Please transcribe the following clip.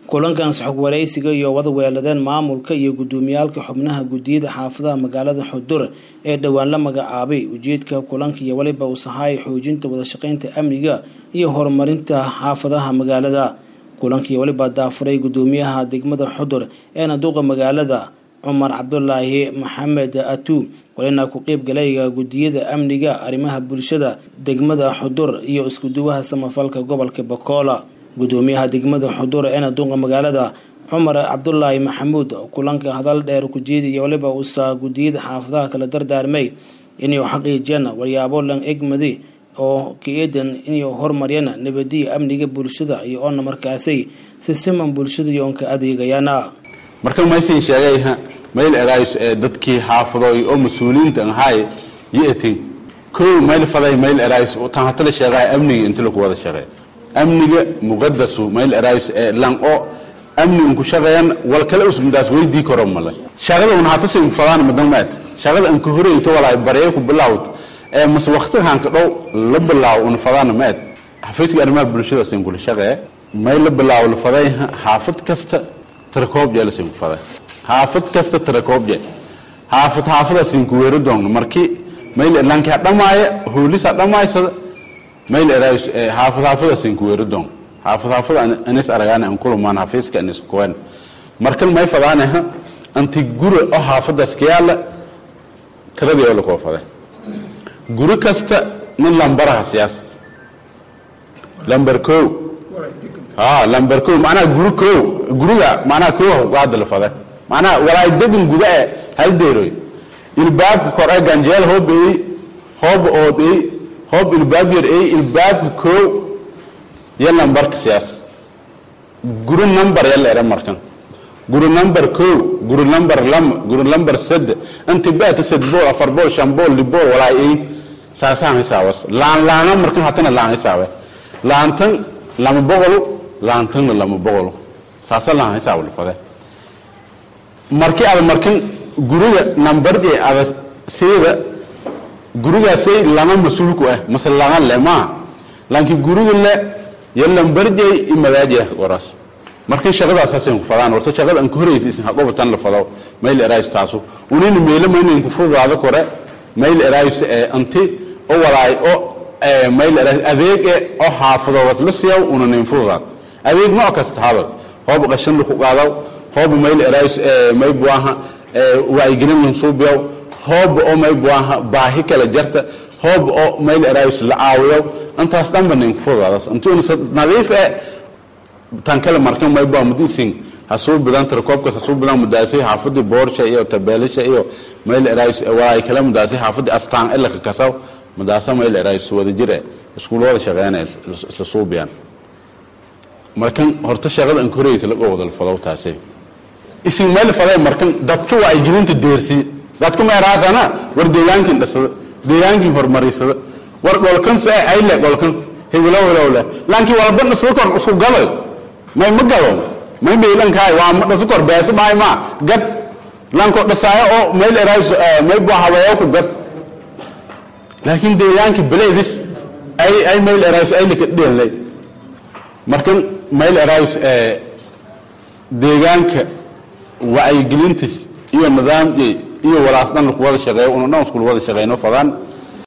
kulankan saxog waraysiga iyo wada weeladeen maamulka iyo gudoomiyaalka xubnaha guddiyada xaafadaha magaalada xudur ee dhowaan la magacaabay ujeedka kulanka iyo weliba uu sahaay xoojinta wadashaqeynta amniga iyo horumarinta xaafadaha magaalada kulanka iyo weliba daafuray gudoomiyaha degmada xudur eena duqa magaalada cumar cabdulaahi maxamed atu walina ku qeyb galayga guddiyada amniga arrimaha bulshada degmada xudur iyo iskuduwaha samafalka gobolka bakola gudoomiyaha degmada xudur eena duqa magaalada cumar cabdulaahi maxamuud kulanka hadal dheer ku jeediya waliba uusa guddiyada xaafadaha kala dardaarmay inuu xaqiijiyaan waryaabo lan egmadi oo ka-eedan inay horumariyaan nabadiya amniga bulshada iyo oona markaasay si siman bulshada iyo oonka adeegayaana marka maysan sheegayha mayl erays ee dadkii xaafadoy oo mas-uuliyiinta ahaay yi'atin kow mayl faday mayl erays tan hatala sheegaya amniga inta lagu wada shaqeey amniga muqadasu mayl erays ee lan oo amni unku shaqeeyan wal kale usmadaas weydii karo male shaqada un hata sin fadaan madan maat shaqada an ku horeyto walaay baree ku bilaawd ee mas waqtigan ka dhow la bilaaw un fadaan maat xafiiska arrimaha bulshada sin kula shaqee mayl la bilaaw la faday xaafad kasta tirakoob jee lasin ku faday xaafad kasta tirakoob jee xaafad xaafada sin ku weero doon markii mayl lanka dhamaaya hoolisa dhamaysada mayl erays xaafad xaafada sin ku weero doon xaafad xaafada anis aragaan an kulumaan xafiiska anis kuwan markan may fadaanaha anti guri oo xaafadaas ka yaala tiradii oo lakoo faday guri kasta nin lambaraha siyaas lambar kow ha lambar kow macnaha guri kow guriga macnaha kow qaada la faday macnaha walaay degan guda e hal deeroy ilbaabka kor ee ganjeel hoob ey hoob ood ey hoob ilbaab yar ey ilbaabka kow iyo lambarka siyaas guri number ya la era markan guri number kow guri number lama guri number sade inti baata sad bool afar bool shan bool li bool walaay ey saasaan hisaawas laan laana markan hatana laan hisaabe laantan lama boqolo laantanna lama boqolo saasa laan hisaab la fade markii aad markan guriga nambardii ada seeda gurigaasay lana mas-uulku ah mase lana le maaha laakiin guriga le yo lambarjay imadaajah waraas markii shaqadaasaasay ku fadaan horta shaqada aan ku horeyta isin haqobatan la fado mayl erays taasu unina meelo maynayn ku fududaado kore mayl erays ee anti o walaay o mayl erays adeege oo xaafado wasla siyaw unanayn fududaad adeeg nooc kasta hadal hoob qashan laku qaadaw hoob mayl erays may buaha wacyigelin lansuubiyaw hoob oo may buaha baahi kala jarta hoob oo mayl erays la caawiyaw intaas dhanba nayn ku fududaadas intuuna nadiif e tan kale markan may bua mudisin hasuu bidan tirakoobkaas hasuu bidan mudaasay xaafadii boorsha iyo tabeelisha iyo mayl erays walaay kale mudaasay xaafadii astaan ilaka kasaw mudaasa mayl erays wada jire iskuul wada shaqeynaya isla suubiyaan markan horta shaqada an koreyta laga wada fadow taasay isin meel faday markan dadka waa ay gelinta deersi dadka meeraasana war deegaankin dhasada deegaankin horumarisada war golkan se ayle golkan hebelo helowle laakiin walba dhasada kor isku galo may ma galo may meelan kaay waa ma dhasada kor beesa maay ma gad lanko dhasaayo oo meel erays may bua habeeyo ku gad laakiin deegaanki beleedis ay ay meel erays ay lika dheelay markan meel erays deegaanka wacyigelintis iyo nidaamki iyo walaas dhan laku wada shaqeeyo una dhan iskul wada shaqeyno fadaan